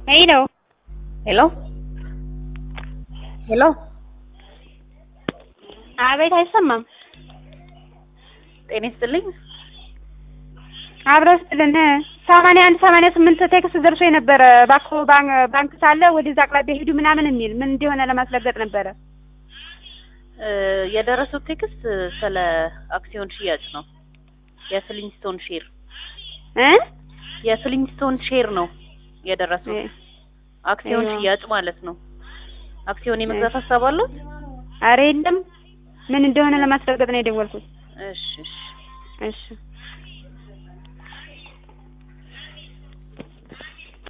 ሄሎ ሄሎ ሄሎ አቤት፣ አይሰማም። ጤና ይስጥልኝ። አብረው ስጥልን ሰማንያ አንድ ሰማንያ ስምንት ቴክስት ደርሶ የነበረ እባክዎ ባንክ ሳለ ወደዛ አቅራቢያ ሄዱ ምናምን የሚል ምን እንደሆነ ለማስረገጥ ነበረ። እ የደረሰው ቴክስት ስለ አክሲዮን ሽያጭ ነው። የፍሊንስቶን ሼር እ የፍሊንስቶን ሼር ነው የደረሰው አክሲዮን አይዋ። ሽያጭ ማለት ነው። አክሲዮን የመግዛት ሀሳብ አለዎት? አረ የለም ምን እንደሆነ ለማስረገጥ ነው የደወልኩት። እሺ እሺ እሺ